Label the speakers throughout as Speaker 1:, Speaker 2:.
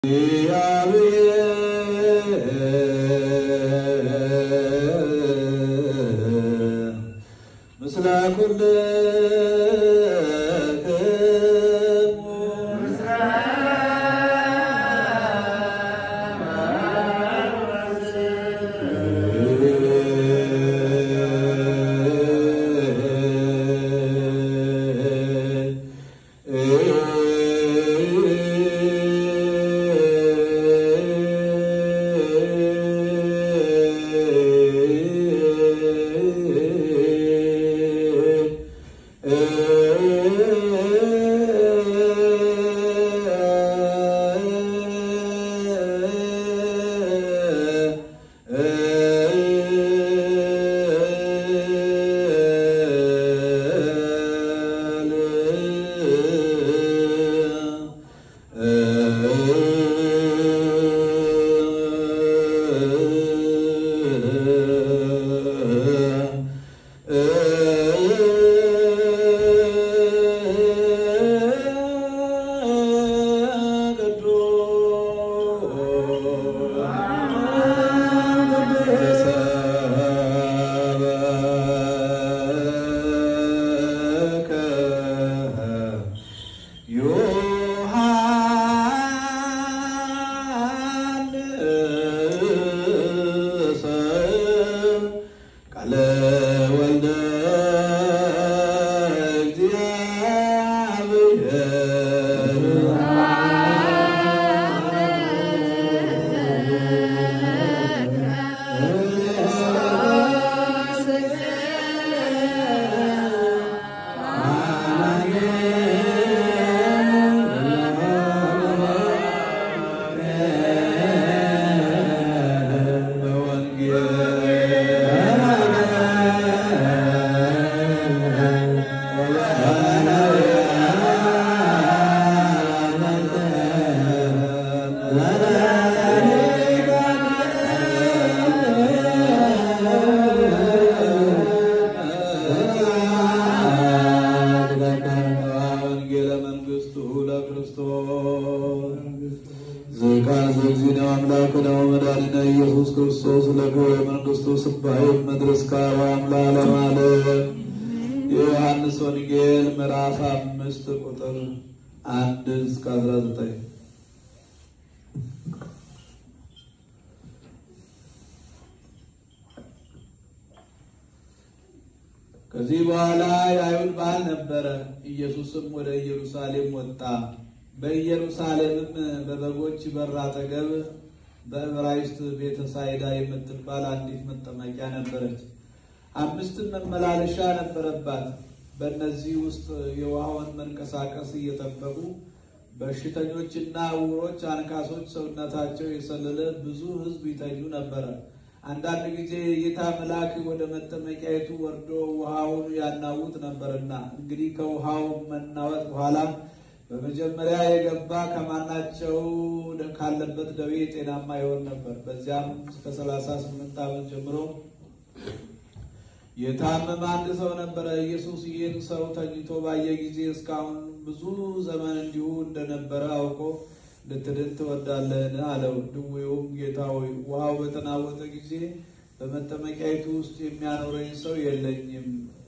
Speaker 1: ምስለ ኩልክሙ ቃለ ወልደ ወንጌለ መንግሥቱ ለክርስቶስ ዝቃን ዘግዚነ አምላክነ ወመድኃኒነ ኢየሱስ ክርስቶስ ለክብረ መንግሥቱ ስባሄ መድረስ ከአርያም ለዓለመ ዓለም የዮሐንስ ወንጌል ምዕራፍ አምስት ቁጥር አንድ እስከ አስራ ዘጠኝ ከዚህ በኋላ የአይሁድ በዓል ነበረ። ኢየሱስም ወደ ኢየሩሳሌም ወጣ። በኢየሩሳሌምም በበጎች በር አጠገብ በዕብራይስጥ ቤተ ሳይዳ የምትባል አንዲት መጠመቂያ ነበረች። አምስትም መመላለሻ ነበረባት። በእነዚህ ውስጥ የውሃውን መንቀሳቀስ እየጠበቁ በሽተኞችና ዕውሮች፣ አንካሶች፣ ሰውነታቸው የሰለለ ብዙ ሕዝብ ይተኙ ነበረ። አንዳንድ ጊዜ የጌታ መልአክ ወደ መጠመቂያይቱ ወርዶ ውሃውን ያናውጥ ነበርና እንግዲህ ከውሃው መናወጥ በኋላ በመጀመሪያ የገባ ከማናቸው ካለበት ደዌ ጤናማ ይሆን ነበር። በዚያም እስከ ሰላሳ ስምንት ዓመት ጀምሮ የታመመ አንድ ሰው ነበረ። ኢየሱስ ይህን ሰው ተኝቶ ባየ ጊዜ እስካሁን ብዙ ዘመን እንዲሁ እንደነበረ አውቆ ልትድን ትወዳለህን? አለው። ድዌውም ጌታ ሆይ ውሃው በተናወጠ ጊዜ በመጠመቂያይቱ ውስጥ የሚያኖረኝ ሰው የለኝም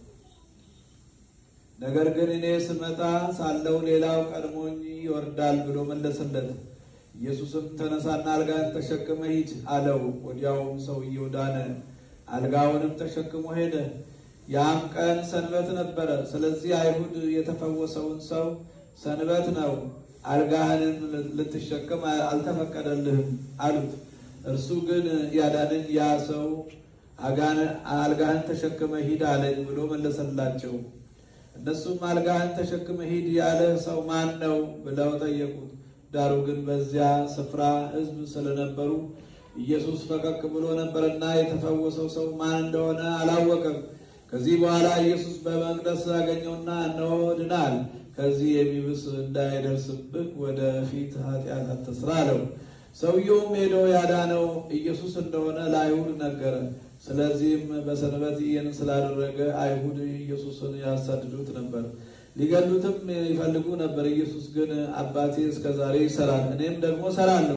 Speaker 1: ነገር ግን እኔ ስመጣ ሳለው ሌላው ቀድሞኝ ይወርዳል ብሎ መለሰለት። ኢየሱስም ተነሳና አልጋን ተሸክመ ሂድ አለው። ወዲያውም ሰውየው ዳነ፣ አልጋውንም ተሸክሞ ሄደ። ያም ቀን ሰንበት ነበረ። ስለዚህ አይሁድ የተፈወሰውን ሰው ሰንበት ነው፣ አልጋህንም ልትሸከም አልተፈቀደልህም አሉት። እርሱ ግን ያዳነኝ ያ ሰው አልጋህን ተሸክመ ሂድ አለኝ ብሎ መለሰላቸው። እነሱም አልጋህን ተሸክመ ሂድ ያለህ ሰው ማን ነው ብለው ጠየቁት። ዳሩ ግን በዚያ ስፍራ ሕዝብ ስለነበሩ ኢየሱስ ፈቀቅ ብሎ ነበርና የተፈወሰው ሰው ማን እንደሆነ አላወቀም። ከዚህ በኋላ ኢየሱስ በመቅደስ አገኘውና እነሆ ድናል፣ ከዚህ የሚብስ እንዳይደርስብህ ወደ ፊት ኃጢአት አትስራ አለው። ሰውየውም ሄዶ ያዳነው ኢየሱስ እንደሆነ ለአይሁድ ነገረ። ስለዚህም በሰንበት ይህን ስላደረገ አይሁድ ኢየሱስን ያሳድዱት ነበር። ሊገሉትም ይፈልጉ ነበር። ኢየሱስ ግን አባቴ እስከዛሬ ይሰራል፣ እኔም ደግሞ እሰራለሁ